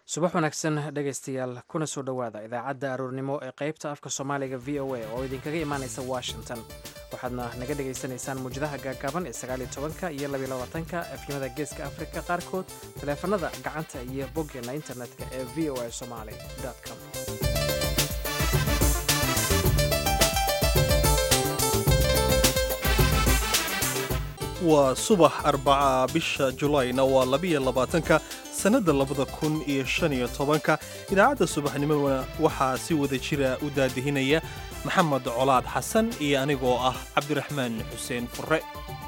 subax wanaagsan dhegaystayaal kuna soo dhowaada idaacadda aroornimo ee qaybta afka soomaaliga v o a oo idinkaga imaanaysa washington waxaadna naga dhegaysanaysaan muwjadaha gaagaaban ee sagaaliyo tobanka iyo labiyo labaatanka efyimada geeska afrika qaarkood taleefanada gacanta iyo boggeena internetka ee v o a somaali com waa subax arbaca bisha julayna waa labiyo labaatanka sannadda labada kun iyo shan iyo tobanka idaacadda subaxnimona waxaa si wada jira u daadihinaya maxamed colaad xasan iyo anigoo ah cabdiraxmaan xuseen furre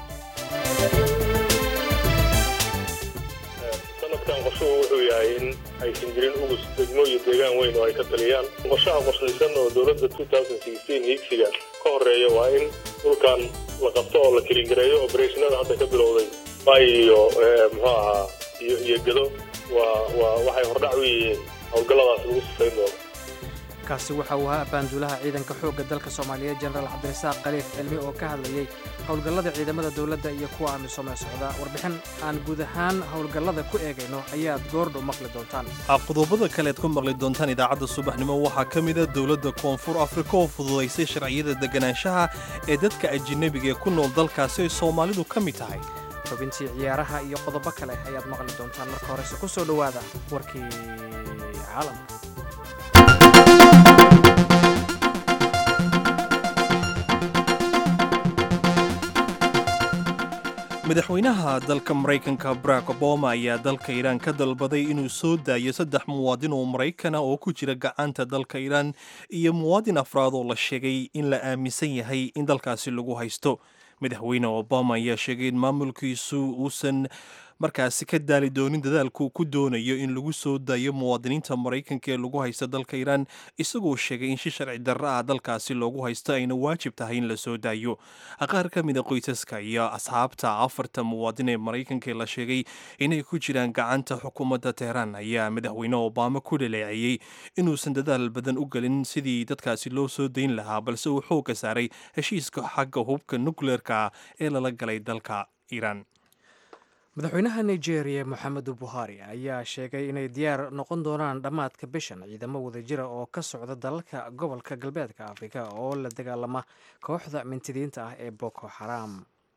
sanadkan qorshuhu wuxuu yahay in aysan jirin ugus degmo iyo deegaan weyn oo ay ka taliyaan qorshaha qorshaysan oo dowladda higsiga ka horeeya waa in dhulkan la qabto oo la kilingareeyo obereshinada hadda ka bilowday bay iyo muxuu ahaa iyo gedo waa waxay hordhac u yihiin howlgalladaas lagu sifayn doono kaasi waxa uu ahaa abaanduulaha ciidanka xoogga dalka soomaaliyeed jenaraal cabdirasaaq khaliif cilmi oo ka hadlayay howlgallada ciidamada dowladda iyo kuwa amisoomee socda warbixin aan guud ahaan howlgallada ku eegayno ayaad goordhow maqli doontaan qodobada kaleed ku maqli doontaan idaacadda subaxnimo waxaa ka mida dowladda koonfur afrika oo fududaysay sharciyada deganaanshaha ee dadka ajinabiga ee ku nool dalkaasi ay soomaalidu ka mid tahay xubintii ciyaaraha iyo qodobo kale ayaad maqli doontaan marka horese ku soo dhowaada warkii caalamka madaxweynaha dalka maraykanka barack obama ayaa dalka iiraan ka dalbaday inuu soo daayo saddex muwaadin oo maraykana oo ku jira gacanta dalka iiraan iyo muwaadin afraad oo la sheegay in la aaminsan yahay in dalkaasi lagu haysto madaxweyne obama ayaa sheegay in maamulkiisu uusan markaasi ka daali doonin dadaalku ku doonayo in lagu soo daayo muwaadiniinta maraykanka ee lagu haysta dalka iiraan isagoo sheegay in si sharci darro ah dalkaasi loogu haysto ayna waajib tahay in la soo daayo qaar ka mida qoysaska iyo asxaabta afarta muwaadin ee maraykanka ee la sheegay inay ku jiraan gacanta xukuumadda teheraan ayaa madaxweyne obama ku dhaleeceeyey inuusan dadaal badan u gelin sidii dadkaasi loo soo dayn lahaa balse uu xoogga saaray heshiiska xagga hubka nukleerka ee lala galay dalka iiraan madaxweynaha nigeria moxamedu buhari ayaa sheegay inay diyaar noqon doonaan dhammaadka bishan ciidamo wadajira oo ka socda dalalka gobolka galbeedka afrika oo la dagaalama kooxda mintidiinta ah ee boko xaram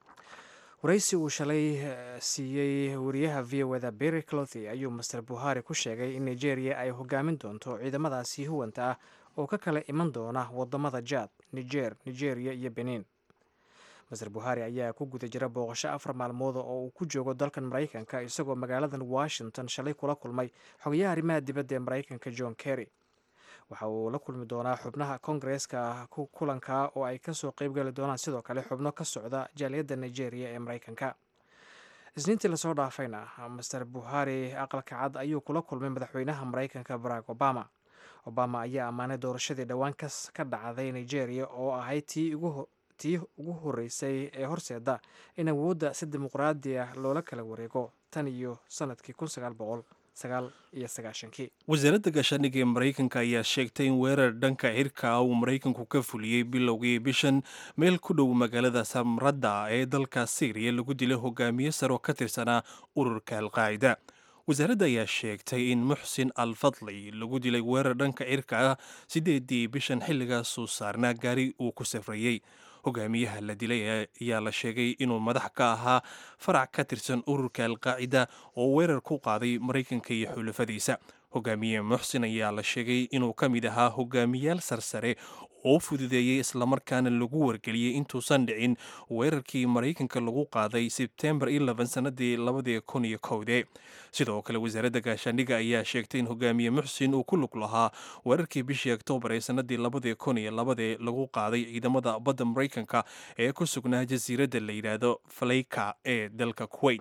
waraysi uu shalay siiyey wariyaha v o da berry clothy ayuu master buhari ku sheegay in nigeria ay hogaamin doonto ciidamadaasi huwanta ah oo ka kala iman doona wadamada jad niger nigeria iyo benin master buhari ayaa ku guda jira booqasho afar maalmood oo uu ku joogo dalkan maraykanka isagoo magaaladan washington shalay kula kulmay xogayaha arrimaha dibadda ee maraykanka john kerry waxa uu la kulmi doonaa xubnaha kongareeska kulanka oo ay kasoo qeybgali doonaan sidoo kale xubno ka socda jaaliyadda nigeria ee maraykanka isniintii lasoo dhaafayna master buhari aqalka cad ayuu kula kulmay madaxweynaha maraykanka barack obama obama ayaa ammaanay doorashadii dhowaan ka dhacday nigeria oo ahayd tii ugu tii ugu horreysay ee horseeda in awoodda si dimuqraadi ah loola kala wareego tan iyo sanadkii kun sagaal boqol sagaal iyo sagaashankii wasaaradda gaashaandhigga ee maraykanka ayaa sheegtay in weerar dhanka cirka ah uu maraykanku ka fuliyey bilowgii bishan meel ku dhow magaalada samradda ee dalka syriya lagu dilay hogaamiye sare oo ka tirsanaa ururka alqaacida wasaaradda ayaa sheegtay in muxsin al fadli lagu dilay weerar dhanka cirka ah sideedii bishan xilligaasuu saarnaa gaari uu ku safrayey hogaamiyaha la dilay ayaa la sheegay inuu madax ka ahaa farac ka tirsan ururka alqaacida oo weerar ku qaaday maraykanka iyo xulafadiisa hogaamiye muxsin ayaa la sheegay inuu ka mid ahaa hogaamiyaal sarsare oo fududeeyey islamarkaana lagu wargeliyey intuusan dhicin weerarkii maraykanka lagu qaaday sebtembar sanadii labadii kun iyo kowde sidoo kale wasaaradda gaashaandhigga ayaa sheegtay in hogaamiye muxsin uu ku lug lahaa weerarkii bishii oktoobar ee sanadii labadii kun iyo labadee lagu qaaday ciidamada badda maraykanka ee ku sugnaa jasiiradda la yidhaahdo faleyka ee dalka kuwait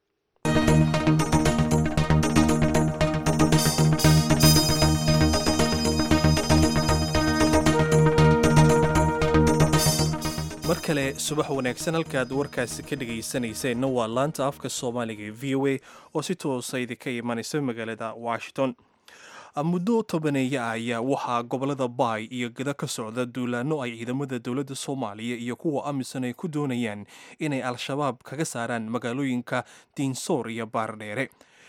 mar kale subax wanaagsan halkaad warkaasi ka dhegaysanayseena waa laanta afka soomaaliga ee v o a oo si toosa idinka imanaysa magaalada washington muddo tobaneeye ah ayaa waxaa gobolada baay iyo gada ka socda duulaano ay ciidamada dowladda soomaaliya iyo kuwa amisan ay ku doonayaan inay al-shabaab kaga saaraan magaalooyinka diinsoor iyo baardheere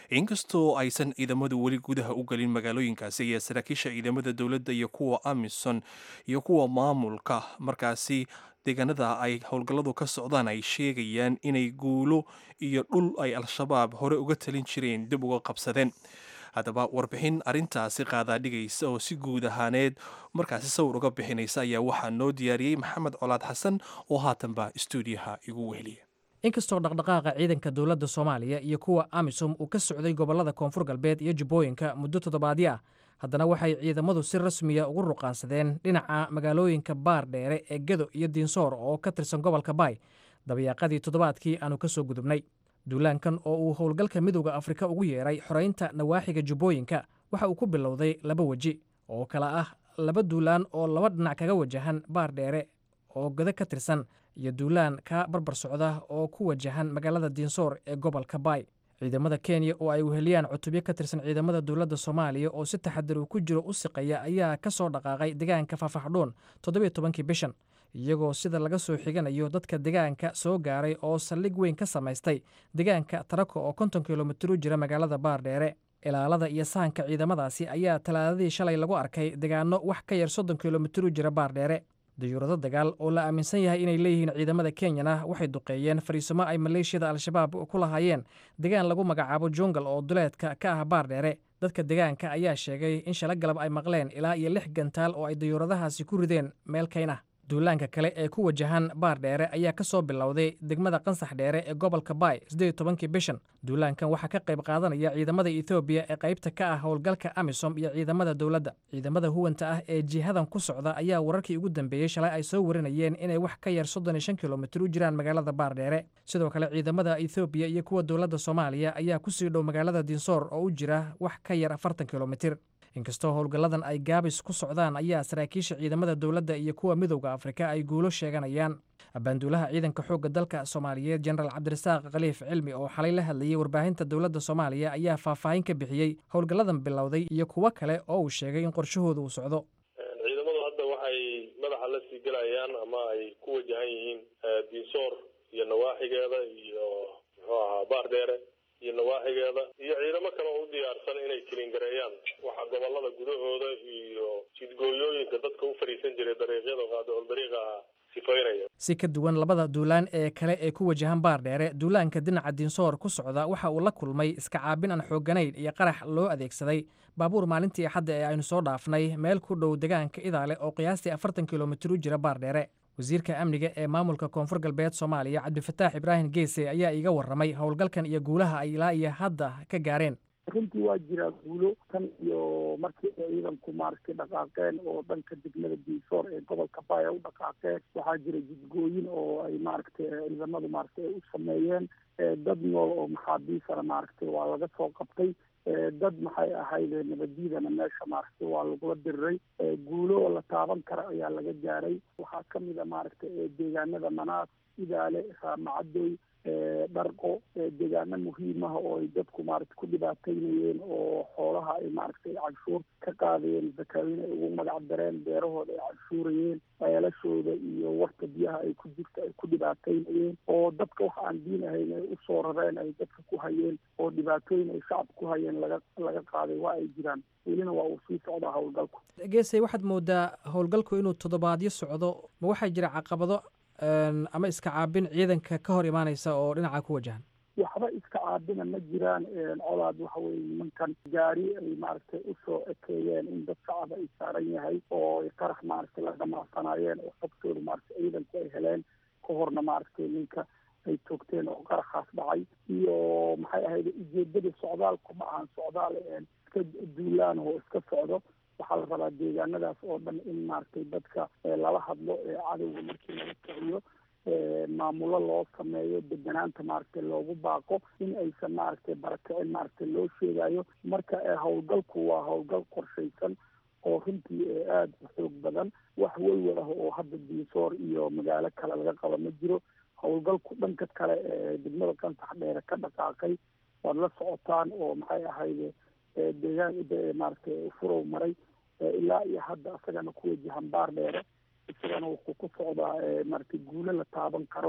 inkastoo aysan ciidamadu weli gudaha u gelin magaalooyinkaasi ayaa saraakiisha ciidamada dowladda iyo kuwa amisom iyo kuwa maamulka markaasi deegaanada ay howlgalladu ka socdaan ay sheegayaan inay guulo iyo dhul ay al-shabaab hore uga talin jireen dib uga qabsadeen haddaba warbixin arrintaasi qaadaa dhigaysa oo si guud ahaaneed markaasi sawir uga bixinaysa ayaa waxaa noo diyaariyey maxamed colaad xasan oo haatanba stuudiyaha igu weheliya inkastoo dhaqdhaqaaqa ciidanka dowladda soomaaliya iyo kuwa amisom uu ka socday gobollada koonfur galbeed iyo jubbooyinka muddo toddobaadyo ah haddana waxay ciidamadu si rasmiya ugu ruqaansadeen dhinaca magaalooyinka baar dheere ee gedo iyo diinsoor oo ka tirsan gobolka baay dabayaaqadii toddobaadkii aanu ka soo gudubnay duulaankan oo uu howlgalka midowda afrika ugu yeeray xoraynta nawaaxiga jubbooyinka waxa uu ku bilowday laba weji oo kala ah laba duulaan oo laba dhinac kaga wajahan baar dheere oo godo ka tirsan iyo duulaan ka barbar socda oo ku wajahan magaalada diinsoor ee gobolka baay ciidamada kenya oo ay weheliyaan cutubyo ka tirsan ciidamada dowladda soomaaliya oo si taxadir uu ku jiro u siqaya ayaa ka soo dhaqaaqay deegaanka fafaxdhuun toddobiyo tobankii bishan iyagoo sida laga soo xiganayo dadka deegaanka soo gaaray oo saldhig weyn ka samaystay deegaanka tarako oo konton kilomitir u jira magaalada baardheere ilaalada iyo sahanka ciidamadaasi ayaa talaadadii shalay lagu arkay deegaano wax ka yar soddon kilomitir u jira baardheere dayuurado dagaal oo la aaminsan yahay inay leeyihiin ciidamada kenyana waxay duqeeyeen fariisimo ay maleeshiyada al-shabaab ku lahaayeen degaan lagu magacaabo jungal oo duleedka ka ah baardheere dadka deegaanka ayaa sheegay in shala galab ay maqleen ilaa iyo lix gantaal oo ay dayuuradahaasi ku rideen meel kayn ah duulaanka kale ee ku wajahan baar dheere ayaa ka soo bilowday degmada qansax dheere ee gobolka baay siddeed tobankii bishan duulaankan waxaa ka qayb qaadanaya ciidamada ethoobiya ee qaybta ka ah howlgalka amisom iyo ciidamada dowladda ciidamada huwanta ah ee jihadan ku socda ayaa wararkii ugu dambeeyey shalay ay soo warinayeen inay wax ka yar soddon iyo shan kilomitir u jiraan magaalada baar dheere sidoo kale ciidamada ethoobiya iyo kuwa dowladda soomaaliya ayaa ku sii dhow magaalada dinsoor oo u jira wax ka yar afartan kilomitir inkastoo howlgalladan ay gaabis ku socdaan ayaa saraakiisha ciidamada dowladda iyo kuwa midowda afrika ay guulo sheeganayaan abaanduulaha ciidanka xoogga dalka soomaaliyeed jenaraal cabdirasaaq khaliif cilmi oo xalay la hadlayey warbaahinta dowladda soomaaliya ayaa faahfaahin ka bixiyey howlgalladan bilowday iyo kuwo kale oo uu sheegay in qorshahooda uu socdo ciidamadu hadda waxay madaxa la sii gelayaan ama ay ku wajahan yihiin diinsoor iyo nawaaxigeeda iyo muxuu ahaa baar dheere iyo nawaaxigeeda iyo ciidamo kale oo u diyaarsan inay kilingareeyaan waxa gobolada gudahooda iyo jidgooyooyinka dadka u fadhiisan jiray dariiqyada qaadicul dariiqa sifaynaya si ka duwan labada duulaan ee kale ee ku wajahan baar dheere duulaanka dhinaca diinsoor ku socda waxa uu la kulmay iska caabin aan xoogganayn iyo qarax loo adeegsaday baabuur maalintii axadda ee aynu soo dhaafnay meel ku dhow degaanka idaale oo qiyaastii afartan kilomitir u jira baar dheere wasiirka amniga ee maamulka koonfur galbeed soomaaliya cabdifataax ibraahim geese ayaa iiga warramay howlgalkan iyo guulaha ay ilaa iyo hadda ka gaareen runtii waa jiraa guulo tan iyo markii ay ciidanku maaragtay dhaqaaqeen oo dhanka degmada diisoor ee gobolka baaya u dhaqaaqeen waxaa jira jidgooyin oo ay maaragtay ciidamadu maaragtay ay u sameeyeen dad nool oo maxaabiisana maaragtay waa laga soo qabtay dad maxay ahayd nabadiidana meesha maaragtay waa lagula diriray guulo la taaban kara ayaa laga gaaray waxaa kamid a maaragtay deegaanada manaas idaale raamacadoy dharqo deegaano muhiimaha oo ay dadku maaragtay ku dhibaataynayeen oo xoolaha ay maaragtay canshuur ka qaadayeen zakaawiin ay ugu magac dareen beerahooda ay canshuurayeen ceelashooda iyo warta biyaha ay ku jirta ay ku dhibaataynayeen oo dadka wax aan diin ahayn ay usoo rareen ay dadka ku hayeen oo dhibaatooyin ay shacab ku hayeen laga laga qaaday waa ay jiraan welina waa uu sii socdaa howlgalku geesay waxaad moodaa howlgalku inuu toddobaadyo socdo ma waxaa jira caqabado ama iska caabin ciidanka ka hor imaanaysa oo dhinaca ku wajahan waxba iska caabina ma jiraan colaad waxa weye nimankan gaari ay maaragtay usoo ekeeyeen in dad shacaba ay saaran yahay oo qarax maaragtay la dhamaasanaayeen oo xogtooda maaragtay ciidanku ay heleen ka horna maaragtay ninka ay toogteen oo qaraxaas dhacay iyo maxay ahayd ujeedada socdaalku ma ahan socdaal iska duulaan oo iska socdo waxaa la rabaa deegaanadaas oo dhan in maaragtay dadka lala hadlo cadowga markii laga kiciyo maamulo loo sameeyo deganaanta maaragtay loogu baaqo in aysan maaragtay barakicin maaragtay loo sheegayo marka howlgalku waa howlgal qorshaysan oo runtii aada u xoog badan wax welwel ah oo hadda diisoor iyo magaalo kale laga qaba ma jiro howlgalku dhanka kale ee degmada qansax dheere ka dhaqaaqay waad la socotaan oo maxay ahayde deegaan maaragtay furow maray ilaa iyo hadda isagana ku wajahan baar dheere isagana wuxuu ku socdaa maaragtay guulo la taaban karo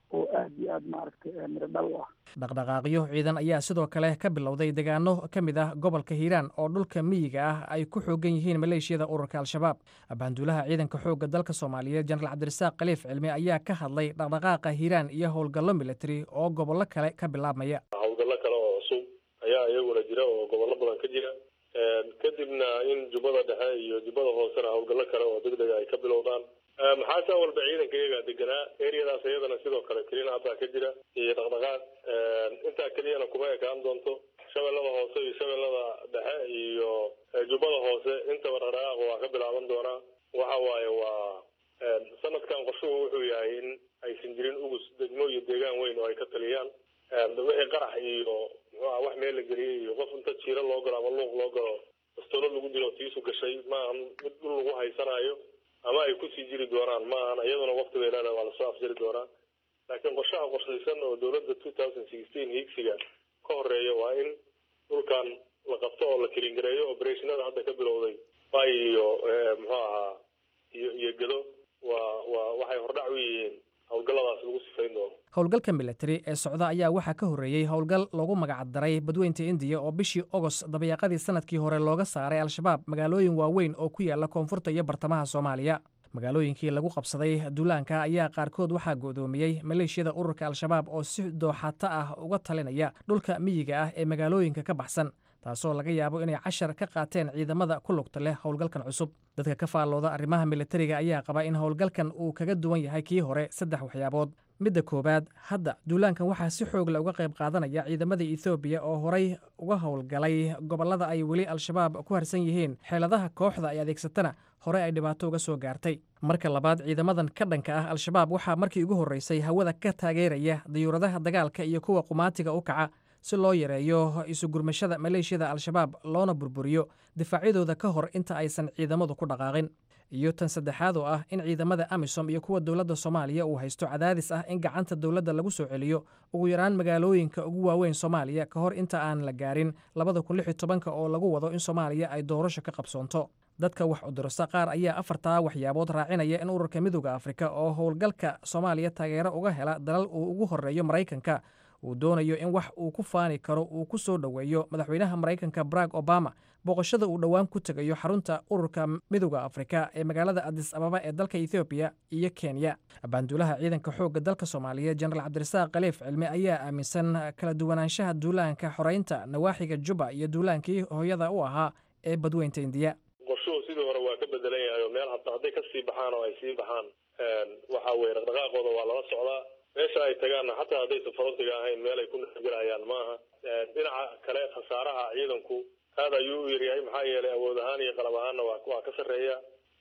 oo aada iyo aada maaragtay miro dhal u ah dhaqdhaqaaqyo ciidan ayaa sidoo kale ka bilowday deegaano ka mid ah gobolka hiiraan oo dhulka miyiga ah ay ku xoogan yihiin maleeshiyada ururka al-shabaab abaanduulaha ciidanka xoogga dalka soomaaliyeed jenaraal cabdirasaaq khaliif cilmi ayaa ka hadlay dhaqdhaqaaqa hiiraan iyo howlgallo military oo gobollo kale ka bilaabmaya howlgallo kale oo cusub ayaa iyaguna jira oo gobollo badan ka jira kadibna in jubbada dhexe iyo jubbada hoosena howlgallo kale oo degdega ay ka bilowdaan maxaase walba ciidanka iyagaa deganaa eriyadaas iyadana sidoo kale kelina haddaa ka jira iyo dhaqdhaqaaq intaa keliyana kuma ekaan doonto shabeellada hoose iyo shabeellada dhexe iyo jubbada hoose intaba dhaqdhaqaaq waa ka bilaaban doonaa waxa waaye waa sanadkan qorshuhu wuxuu yahay in aysan jirin ugus degmo iyo deegaan weyn oo ay ka taliyaan wixii qarax iyo muxuuha wax meel la geliyey iyo qof inta jiiro loo galo ama luuq loo galo bastoolo lagu dilo tiisu gashay maaha mid dhul lagu haysanayo ama ay kusii jiri doonaan ma ahan iyaduna wakti bay leedahay waa lasoo afjari doonaa laakiin qorshaha qorshaysan oo dowladda two thousand sixteen hiigsiga ka horeeya waa in dhulkan la qabto oo la kelingareeyo operationada hadda ka bilowday bay iyo muxuu ahaa iyo iyo gedo waa waa waxay hordhac u yihiin howlgalladaas lagu sifayn doono howlgalka military ee socda ayaa waxaa ka horreeyey howlgal loogu magacdaray badweynta indiya oo bishii ogost dabayaaqadii sanadkii hore looga saaray al-shabaab magaalooyin waaweyn oo ku yaala koonfurta iyo bartamaha soomaaliya magaalooyinkii lagu qabsaday duulaanka ayaa qaarkood waxaa go'doomiyey maleeshiyada ururka al-shabaab oo si dooxato ah uga talinaya dhulka miyiga ah ee magaalooyinka ka baxsan taasoo laga yaabo inay cashar ka qaateen ciidamada ku lugta leh howlgalkan cusub dadka ka faallooda arrimaha militariga ayaa qaba in howlgalkan uu kaga duwan yahay kii hore saddex waxyaabood midda koowaad hadda duulaankan waxaa si xoogle uga qayb qaadanaya ciidamada ethoobiya oo horay uga howlgalay gobollada ay weli al-shabaab ku harsan yihiin xeeladaha kooxda ay adeegsatana hore ay dhibaato uga soo gaartay marka labaad ciidamadan ka dhanka ah al-shabaab waxaa markii ugu horreysay hawada ka taageeraya dayuuradaha dagaalka iyo kuwa qumaatiga u kaca si loo yareeyo isugurmashada maleeshiyada al-shabaab loona burburiyo difaacyadooda ka hor inta aysan ciidamadu ku dhaqaaqin iyo tan saddexaad oo ah in ciidamada amisom iyo kuwa dowladda soomaaliya uu haysto cadaadis ah in gacanta dowladda lagu soo celiyo ugu yaraan magaalooyinka ugu waaweyn soomaaliya ka hor inta aan la gaarin labada kun lix iyo tobanka oo lagu wado in soomaaliya ay doorasho ka qabsoonto dadka wax udurasta qaar ayaa afartaa waxyaabood raacinaya in ururka midooda afrika oo howlgalka soomaaliya taageero uga hela dalal uu ugu horreeyo maraykanka uu doonayo in wax uu ku faani karo uu ku soo dhoweeyo madaxweynaha maraykanka barack obama booqashada uu dhowaan ku tegayo xarunta ururka midooda afrika ee magaalada adis ababa ee dalka ethoobiya iyo kenya abaanduulaha ciidanka xoogga dalka soomaaliyeed jenaraal cabdirasaaq khaliif cilmi ayaa aaminsan kala duwanaanshaha duulaanka xoreynta nawaaxiga juba iyo duulaankii hooyada u ahaa ee badweynta indiya qorshuhu sidii hore waa ka bedelan yahay oo meel hata hadday kasii baxaan oo ay sii baxaan waxa weye dhaqdhaqaaqooda waa lala socdaa meesha ay tagaanna xataa haddaysan farantiga ahayn meel ay ku nafgelayaan maaha dhinaca kale khasaaraha ciidanku aad ayuu u yaryahay maxaa yeelay awood ahaan iyo qalab ahaanna waa waa ka sarreeya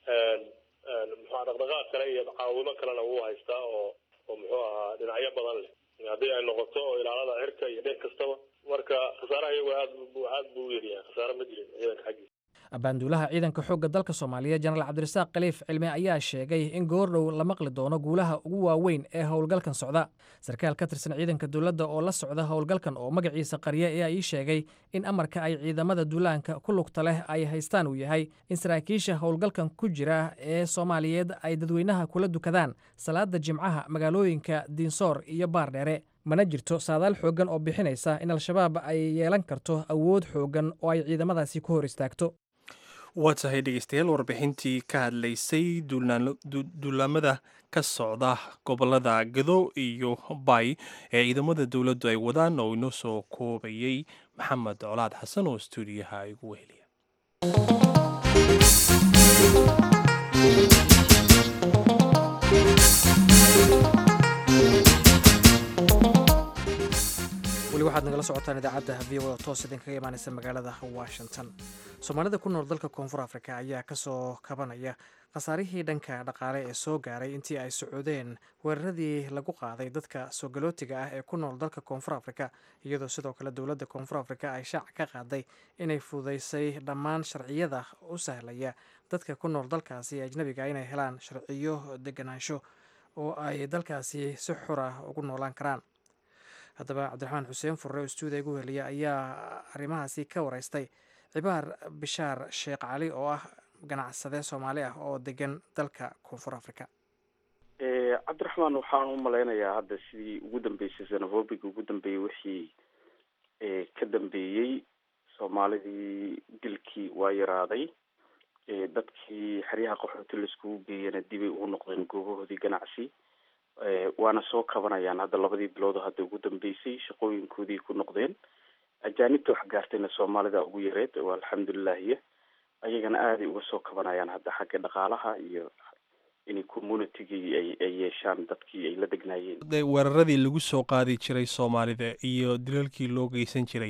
muxua dhaqdhaqaaq kale iyo caawimo kalena wuu haystaa oo oo muxuu ahaa dhinacyo badan leh haddii ay noqoto oo ilaalada cirka iyo dheeg kastaba marka khasaaraha iyagu aad aad buu u yaryahay khasaare ma jirin ciidanka xaggiisa abaanduulaha ciidanka xoogga dalka soomaaliya jenaraal cabdirasaaq khaliif cilmi ayaa sheegay in goordhow la maqli doono guulaha ugu waaweyn ee howlgalkan socda sarkaal ka tirsan ciidanka dowladda oo la socda howlgalkan oo magaciisa qarya ayaa ii sheegay in amarka ay ciidamada duulaanka ku lugta leh ay haystaan uu yahay in saraakiisha howlgalkan ku jira ee soomaaliyeed ay dadweynaha kula dukadaan salaada jimcaha magaalooyinka diinsoor iyo baardheere mana jirto saadaal xooggan oo bixinaysa in al-shabaab ay yeelan karto awood xooggan oo ay ciidamadaasi ku hor istaagto waa tahay dhegeystayaal warbixintii ka hadlaysay duulaamada ka socda gobolada gado iyo bay ee ciidamada dowladdu ay wadaan oo inoo soo koobayey maxamed colaad xasan oo stuudiyaha igu weheliya weli waxaad nagala socotaan idaacadda v o toos idinkaga imaaneysa magaalada washington soomaalida ku nool dalka koonfur afrika ayaa kasoo kabanaya khasaarihii dhanka dhaqaale ee soo gaaray intii ay socodeen weeraradii lagu qaaday dadka soogalootiga ah ee ku nool dalka koonfur afrika iyadoo sidoo kale dowladda koonfur afrika ay shaac ka qaaday inay fududeysay dhammaan sharciyada u sahlaya dadka ku nool dalkaasi ajnabiga inay helaan sharciyo deganaansho oo ay dalkaasi si xur ah ugu noolaan karaan haddaba cabdiraxmaan xuseen furre oo stuudiya igu heliya ayaa arrimahaasi ka wareystay cibaar bishaar sheekh cali oo ah ganacsade soomaali ah oo degan dalka koonfur africa cabdiraxmaan waxaan u malaynayaa hadda sidii ugu dambeysay xenofobiga ugu dambeeyey wixii ka dambeeyey soomaalidii dilkii waa yaraaday dadkii xeryaha qaxooti laiskugu geeyana dibay ugu noqdeen goobahoodii ganacsi waana soo kabanayaan hadda labadii bilood hadda ugu dambeysay shaqooyinkoodii ku noqdeen ajaanibta wax gaartayna soomaalida ugu yareed waa alxamdulilahiya ayagana aaday uga soo kabanayaan hadda xagga dhaqaalaha iyo inay communitygii ay ay yeeshaan dadkii ay la degnaayeen weeraradii lagu soo qaadi jiray soomaalida iyo dilalkii loo geysan jiray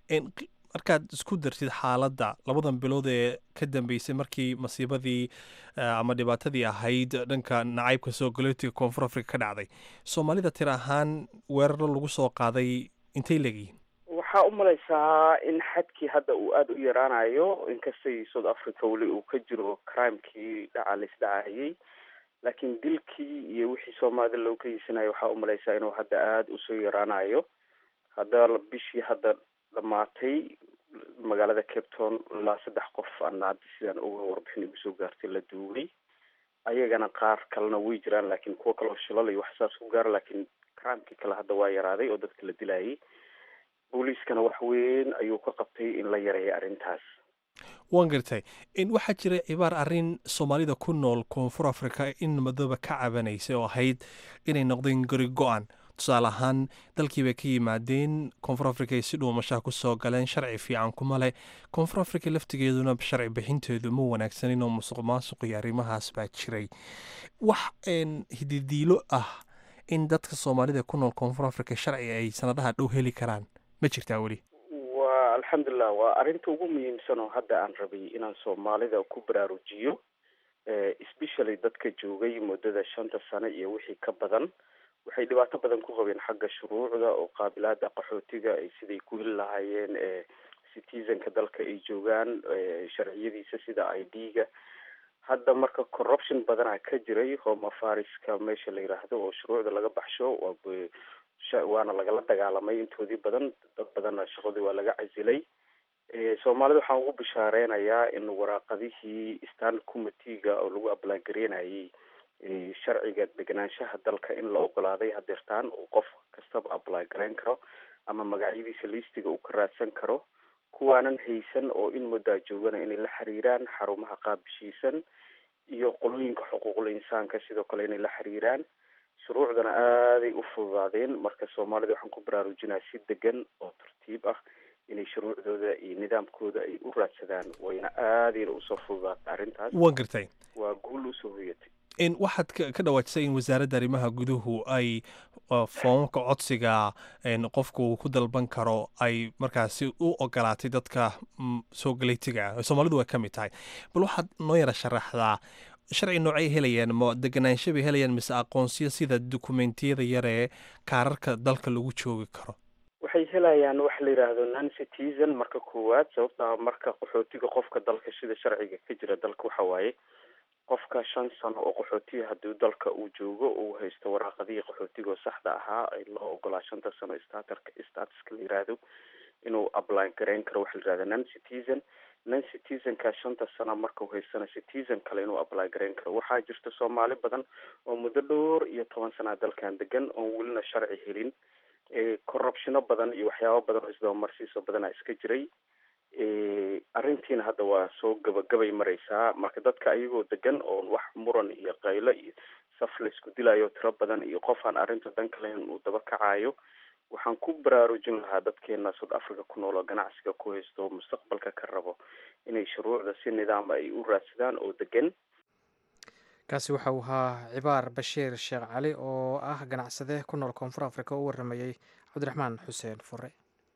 markaad isku dartid xaaladda labadan bilood ee ka dambeysay markii masiibadii ama dhibaatadii ahayd dhanka nacaybka soo galootiga koonfur africa ka dhacday soomaalida tir ahaan weeraro lagu soo qaaday intay leegyihiin waxaa u malaysaa in xadkii hadda uu aada u yaraanayo inkastay south africa weli uu ka jiro crimekii dhaca laisdhacayay laakiin dilkii iyo wixii soomaalida loo geysanayo waxaa u malaysaa inuu hadda aada usoo yaraanayo hadda bishii hadda dhamaatay magaalada cape town ilaa saddex qof ana hadda sidaan uga warbixin igu soo gaartay la duugay ayagana qaar kalena way jiraan laakiin kuwa kaleo shilal iyo wax saas ku gaara laakiin crimekii kale hadda waa yaraaday oo dadka la dilayay booliiskana wax weyn ayuu ka qabtay in la yareeyo arrintaas waan gartay waxaa jira cibaar arrin soomaalida ku nool koonfur africa in madooba ka cabanaysay oo ahayd inay noqdeen gori go-an tusaale ahaan dalkii bay ka yimaadeen koonfur africa ay si dhuumashaha ku soo galeen sharci fiican kuma leh koonfur africa laftigeeduna sharci bixinteedu ma wanaagsanin oo musuq maasuq iyo arrimahaas baa jiray wax hididiilo ah in dadka soomaalida ku nool koonfur africa sharci ay sanadaha dhow heli karaan ma jirtaa weli waa alxamdulilah waa arrinta ugu muhiimsan oo hadda aan rabay inaan soomaalida ku baraarujiyo especially dadka joogay muddada shanta sano iyo wixii ka badan waxay dhibaato badan ku qabeen xagga shuruucda oo qaabilaada qaxootiga ay siday ku heli lahaayeen citizenka dalka ay joogaan sharciyadiisa sida i d-ga hadda marka corruption badanaa ka jiray home afariska meesha la yiraahdo oo shuruucda laga baxsho waana lagala dagaalamay intoodii badan dad badanna shaqadii waa laga casilay soomaalida waxaan ugu bishaareynaya in waraaqadihii stand committeega oo lagu ablaangareynayay sharciga deganaanshaha dalka in la ogolaaday hadeertaan uu qof kastaba apply garayn karo ama magacyadiisa liistiga uu ka raadsan karo kuwaanan haysan oo in muddaa joogana inay la xiriiraan xarumaha qaabishiisan iyo qolooyinka xuquuqul insaanka sidoo kale inay la xiriiraan shuruucdana aaday u fududaadeen marka soomaalida waxaan ku baraarujinaa si degan oo tartiib ah inay shuruucdooda iyo nidaamkooda ay u raadsadaan wayna aadayna usoo fududaatay arrintaas waan gartay waa guul usoo hoyatay waxaad ka dhawaajisay in wasaaradda arrimaha guduhu ay foomamka codsiga qofku ku dalban karo ay markaasi u ogolaatay dadka soo galeytiga ah soomaalidu way ka mid tahay bal waxaad noo yara sharaxdaa sharci noocay helayaan ma deganaansho bay helayaan mise aqoonsiyo sida dukumentiyada yaree kaararka dalka lagu joogi karo waxay helayaan waxa la yidhaahdo non citizen marka koowaad sababtaa marka qaxootiga qofka dalka sida sharciga ka jira dalka waxa waaye qofka shan sano oo qaxootiga haddii dalka uu joogo uu haysto waraaqadihii qaxootiga oo saxda ahaa ee loo ogolaa shanta sano statarka statuska la yiraahdo inuu apply garayn karo waxa la yirahda non citizen non citizenka shanta sano marka uu haystana citizen kale inuu apply garayn karo waxaa jirta soomaali badan oo muddo dhowr iyo toban sanaa dalkan degan oon welina sharci helin corruptiono badan iyo waxyaabo badan oo isdabamarsiiso badanaa iska jiray arrintiina hadda waa soo gabagabay mareysaa marka dadka ayagoo degan oon wax muran iyo qaylo iyo saf la isku dilayo tiro badan iyo qof aan arrinta dan kaleyn uu daba kacayo waxaan ku baraarujin lahaa dadkeena south africa ku nool oo ganacsiga ku haysto mustaqbalka ka rabo inay shuruucda si nidaam ay u raadsadaan oo degan kaasi waxa uu ahaa cibaar bashiir sheekh cali oo ah ganacsade ku nool koonfur africa oo u waramayey cabdiraxmaan xuseen fure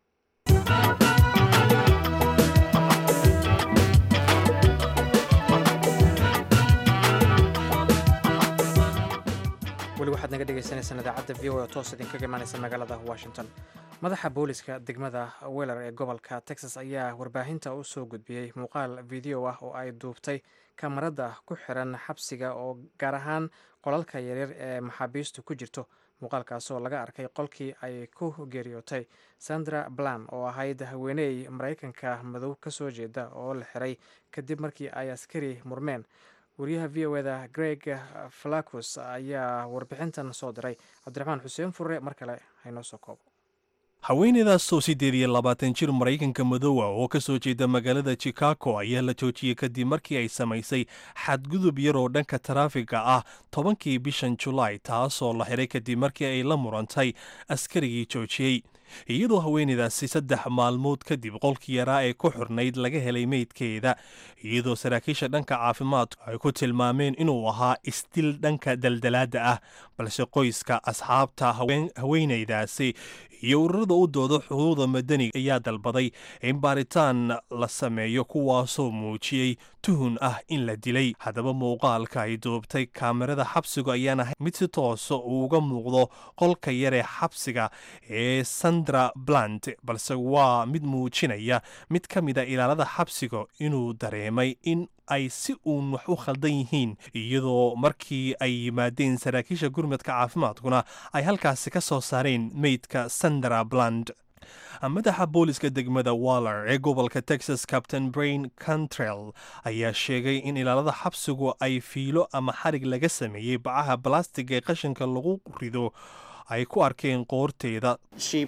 weli waxaad naga dhegeysaneysaan idaacadda v o oo toos idinkaga imaaneysa magaalada washington madaxa booliska degmada weller ee gobolka texas ayaa warbaahinta u soo gudbiyey muuqaal video ah oo ay duubtay kamarada ku xiran xabsiga oo gaar ahaan qolalka yaryar ee maxaabiistu ku jirto muuqaalkaas oo laga arkay qolkii ay ku geeriyootay sandra blam oo ahayd haweeney maraykanka madow ka soo jeeda oo la xiray kadib markii ay askari murmeen wariyaha v o eda greg falacus ayaa warbixintan soo diray cabdiraxmaan xuseen furre mar kale haynoo soo koobo haweeneydaasoo siddeed iyo labaatan jir maraykanka madoowa oo ka soo jeeda magaalada chicago ayaa la joojiyey kadib markii ay samaysay xadgudub yar oo dhanka taraafiga ah tobankii bishan julaay taasoo la xiray kadib markii ay la murantay askarigii joojiyey iyadoo haweeneydaasi saddex maalmood kadib qolkii yaraa ee ku xurnayd laga helay meydkeeda iyadoo saraakiisha dhanka caafimaadku ay ku tilmaameen inuu ahaa isdil dhanka daldalaadda ah balse qoyska asxaabta haweeneydaasi iyo ururada u dooda xuquuqda madaniga ayaa dalbaday in baaritaan la sameeyo kuwaasoo muujiyey tuhun ah in la dilay haddaba muuqaalka ay duubtay kaamirada xabsigu ayaan ahay mid si toosa uuga muuqdo qolka yar ee xabsiga ee sandra blant balse waa mid muujinaya mid ka mida ilaalada xabsiga inuu dareemay in ay si uun wax u khaldan yihiin iyadoo markii ay yimaadeen saraakiisha gurmadka caafimaadkuna ay halkaasi ka soo saareen meydka sandra bland madaxa booliska degmada waller ee gobolka texas captain brain cantrell ayaa sheegay in ilaalada xabsigu ay fiilo ama xarig laga sameeyey bacaha balastiga ee qashinka lagu rido ay ku arkeen qoorteeda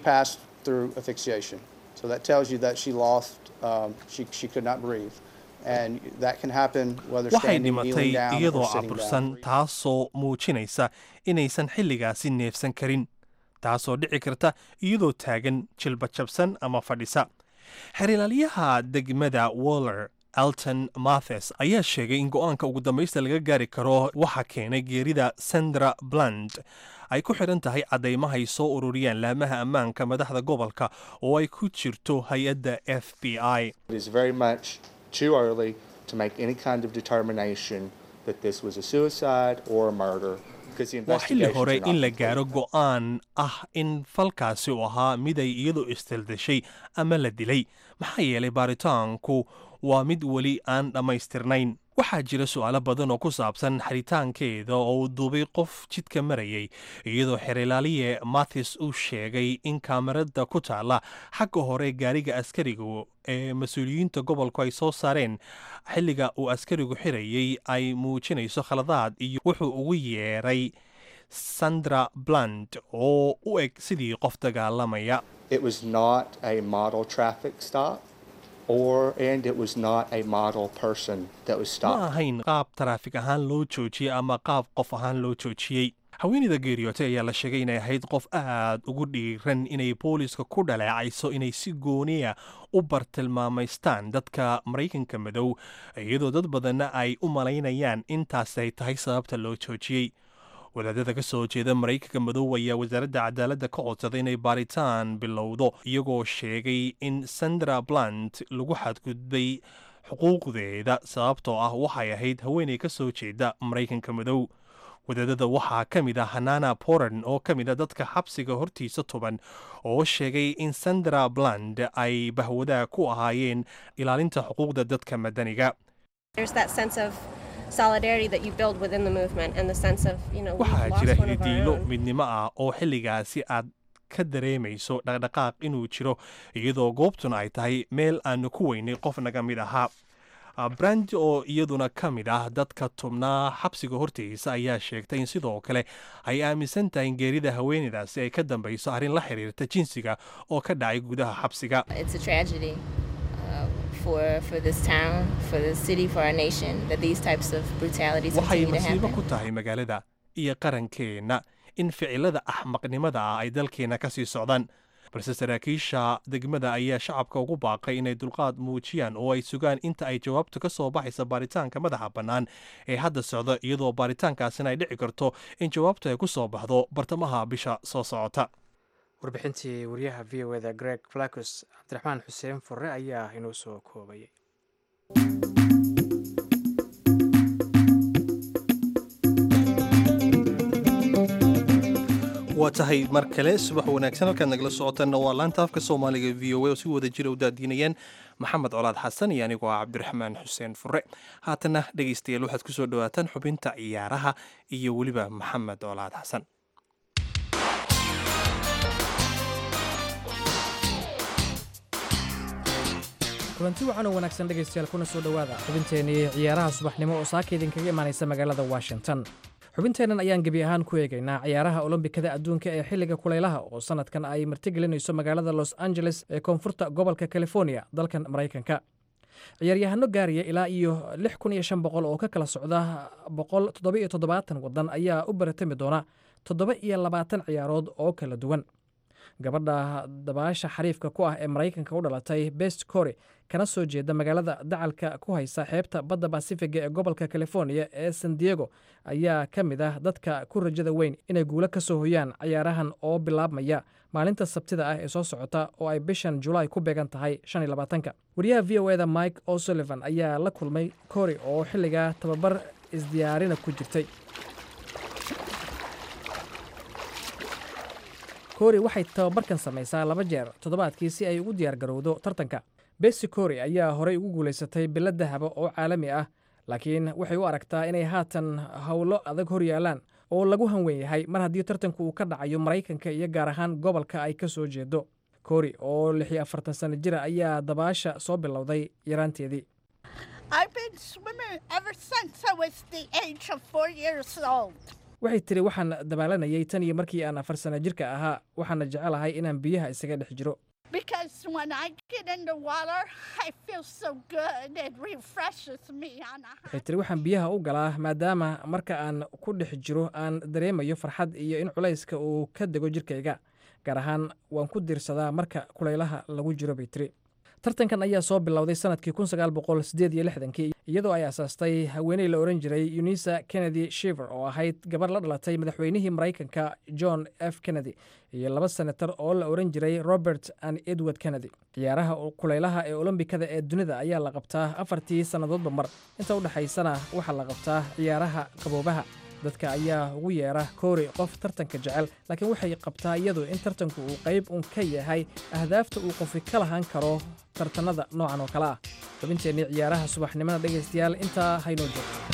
waxay dhimatay iyadoo cabursan taasoo muujinaysa inaysan xilligaasi neefsan karin taasoo dhici karta iyadoo taagan jilbajabsan ama fadhisa xerilaalyaha degmada waller alton mathes ayaa sheegay in go-aanka ugu dambaysta laga gaari karo waxa keenay geerida sandra bland ay ku xidhan tahay caddaymahay soo ururiyaan laamaha ammaanka madaxda gobolka oo ay ku jirto hay-adda f b i too early to make any kind of determination that this was a suicide or a murder. waa xilli hore in la gaaro go'aan ah in falkaasi u ahaa miday iyadu istildashay ama la dilay maxaa yeelay baaritaanku waa mid weli aan dhammaystirnayn waxaa jira su'aalo badan oo ku saabsan xaritaankeeda oo uu duubay qof jidka marayay iyadoo xerilaaliye mathis uu sheegay in kaamarada ku taalla xagga hore gaariga askarigu ee mas-uuliyiinta gobolku ay soo saareen xilliga uu askarigu xirayay ay muujinayso khaladaad iyo wuxuu ugu yeeray sandra bland oo u eg sidii qof dagaalamaya or and it was not a model person that was ma stopped. ahayn qaab taraafik ahaan loo joojiyey ama qaab qof ahaan loo joojiyey haweeneyda geeriyootay ayaa la sheegay inay ahayd qof aad ugu dhiiran inay booliiska ku dhaleecayso inay si gooniya u bartilmaamaystaan dadka maraykanka madow iyadoo dad badanna ay u malaynayaan intaas ay tahay sababta loo joojiyey wadaadada ka soo jeeda maraykanka madow ayaa wasaaradda cadaaladda ka codsaday inay baaritaan bilowdo iyagoo sheegay in sandra blant lagu xadgudbay xuquuqdeeda sababtoo ah waxay ahayd haweeney ka soo jeeda maraykanka madow wadaadada waxaa ka mid ah hanana poran oo ka mid a dadka xabsiga hortiisa tuban oo sheegay in sandra bland ay bahwadaa ku ahaayeen ilaalinta xuquuqda dadka madaniga There's that sense of solidarity that you build within the movement and the sense of, you know, we've waxaa lost jira one of our hididiilo own. midnimo ah oo xilligaasi aad ka dareemayso dhaqdhaqaaq inuu jiro iyadoo goobtuna ay tahay meel aanu ku weynay qof naga mid ahaa Ah, brand oo iyaduna ka mid ah dadka tubnaa xabsiga hortiisa ayaa sheegtay in sidoo kale ay aaminsan tahay in geerida haweeneydaasi ay ka dambayso arrin la xiriirta jinsiga oo ka dhacay gudaha xabsiga It's a tragedy uh, for for this town, for the city, for our nation that these types of brutalities waxay continue to masiibo happen. ku tahay magaalada iyo qarankeenna in ficilada axmaqnimada ah ay dalkeenna ka sii socdaan balse saraakiisha degmada ayaa shacabka ugu baaqay inay dulqaad muujiyaan oo ay sugaan inta ay jawaabtu ka soo baxaysa baaritaanka madaxa bannaan ee hadda socda iyadoo baaritaankaasina ay dhici karto in jawaabtu ay ku soo baxdo bartamaha bisha soo socota warbixintii wariyaha v o eda greg flacus cabdiraxmaan xuseen furre ayaa inoo soo koobayay waa tahay mar kale subax wanaagsan halkaad nagala socotanna waa laanta afka soomaaliga v o a oo si wada jira u daadiinayaan maxamed colaad xasan iyo anigoo ah cabdiraxmaan xuseen fure haatanna dhegaystayaal waxaad ku soo dhowaataan xubinta ciyaaraha iyo weliba maxamed colaad xasan kulanti wacan oo wanaagsan dhegaystayaal kuna soo dhowaada xubinteennii ciyaaraha subaxnimo oo saaka idinkaga imaanaysa magaalada washington xubinteennan ayaan gebi ahaan ku eegaynaa ciyaaraha olombikada adduunka ee xilliga kulaylaha oo sannadkan ay martigelinayso magaalada los angeles ee koonfurta gobolka california dalkan maraykanka ciyaaryahano gaaraya ilaa iyo lix kun iyo shan boqol oo ka kala socda boqol toddoba iyo toddobaatan waddan ayaa u baratami doona toddoba iyo labaatan ciyaarood oo kala duwan gabadha dabaasha xariifka ku ah ee maraykanka u dhalatay best cory kana soo jeeda magaalada dacalka ku haysa xeebta badda basifiga ee gobolka california ee san diego ayaa ka mid ah dadka ku rajada weyn inay guulo ka soo hoyaan cayaarahan oo bilaabmaya maalinta sabtida ah ee soo socota oo ay bishan julaay ku beegan tahay shan iyo labaatanka wariyaha v o eda mike o'sullivan ayaa la kulmay cory oo xilligaa tababar isdiyaarina ku jirtay cory waxay tababarkan samaysaa laba jeer toddobaadkii si ay ugu diyaargarowdo tartanka besi cory ayaa horey ugu guulaysatay bilo dahaba oo caalami ah laakiin waxay u aragtaa inay haatan howlo adag hor yaalaan oo lagu hanwen yahay mar haddii tartanku uu ka dhacayo maraykanka iyo gaar ahaan gobolka ay ka soo jeedo cory oo lix iyo afartan sano jira ayaa dabaasha soo bilowday yaraanteedii waxay tiri waxaan dabaalanayay tan iyo markii aan afar sano jirka ahaa waxaana jecelahay inaan biyaha isaga dhex jiro waxay tiri waxaan biyaha u galaa maadaama marka aan ku dhex jiro aan dareemayo farxad iyo in culayska uu ka dego jirkayga gaar ahaan waan ku diirsadaa marka kulaylaha lagu jiro bay tiri tartankan ayaa soo bilowday sanadkii kun sagaal boqol sideed iyo lixdankii iyadoo ay asaastay haweeney la ohan jiray unisa kennedy shiver oo ahayd gabar la dhalatay madaxweynihii maraykanka john f kennedy iyo laba senator oo la ohan jiray robert and edward kennedy ciyaaraha kulaylaha ee olombikada ee dunida ayaa la qabtaa afartii sannadoodba mar inta u dhexaysana waxaa la qabtaa ciyaaraha qaboobaha dadka ayaa ugu yeera koori qof tartanka jecel laakiin waxay qabtaa iyadu in tartanku uu qayb un ka yahay ahdaafta uu qofi ka lahaan karo tartanada noocan oo kale ah xubinteennii ciyaaraha subaxnimada dhegaystayaal intaa haynoo joogto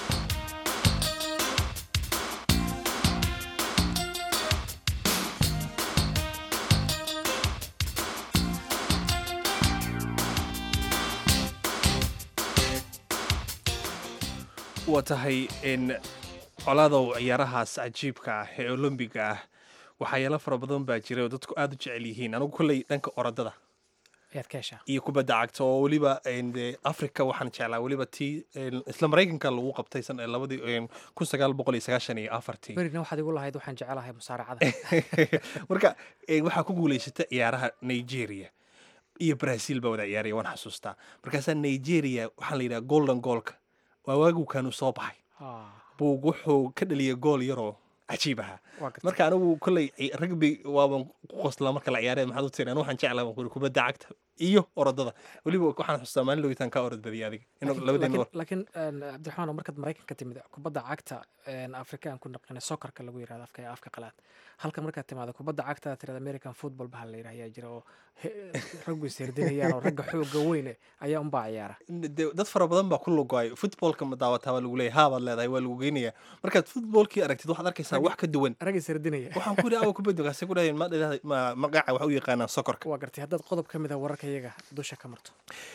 waa tahay in colaadow ciyaarahaas cajiibka ah ee olombiga ah waxyaalo fara badan baa jira oo dadku aada u jecel yihiin anigu kolley dhanka orodada ayaad ka heshaa iyo kubadda cagta oo weliba africa waxaan jeclaa weliba tii isla maraykanka lagu qabtay labadii kun sagaal boqol iyo sagaashan iyo afartii berina waxaad igu lahayd waxaan jecelahay musaaracada marka waxaa ku guulaysata ciyaaraha nigeria iyo brazil baa wada ciyaaraya waan xasuustaa markaasaa nigeria waxaa la yidhaha golden goolka waa waagukanu soo baxay buug wuxuu ka dhaliyay gool yaroo cajiib ahaa marka anigu kolley ragbi waaban ku qoslaa marka la ciyaaraya maxaad u tiri anu waxaan jeclaa baan kuri kubadda cagta iyo orodada weliba waxaan xustaa maalin logitaan kaa orod badiyay adiga laakiin cabdiraxmaan markaad maraykan ka timid kubadda cagta afrikaan ku naqina sokarka lagu yirahdo afka afka qalaad halka markaad timaado kubadda cagta tirada american football baha la yidhah ayaa jira oo raggu ishirdinayaan oo ragga xooga weyne ayaa unbaa ciyaara dad fara badan baa ku lugoay footballka ma daawataa baa lagu leeyahay haabaad leedahay waa lagu geynayaa markaad footballkii aragtid waxaad arkaysaa wax ka duwan rag ishirdinaya waxaan ku yidhi awa kubadda kaasi ku dhahayn ma magaca waxa u yaqaanaan sokorka waa gartay haddaad qodob ka mid a wararka iyaga dusha ka marto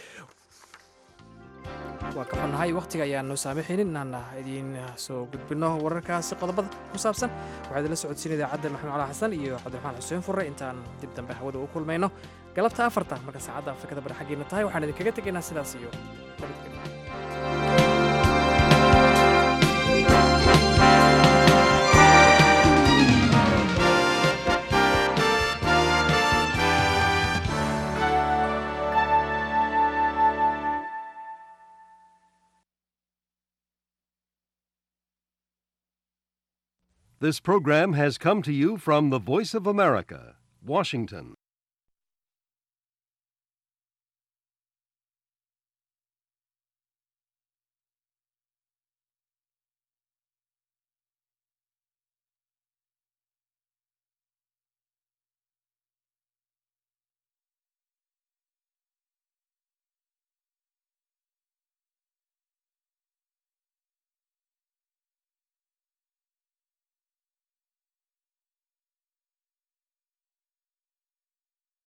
waa ka xunnahay wakhtiga ayaan noo saamixaynin inaan idiin soo gudbinno wararkaasi qodobada ku saabsan waxaa idinla socodsiin idaacadda maxamed cala xasan iyo cabdiraxmaan xuseen furre intaan dib dambe hawada u kulmayno galabta afarta marka saacadda afrikada bari xaggeena tahay waxaan idinkaga tegaynaa sidaas iyo nabadgelyo This program has come to you from the Voice of America, Washington.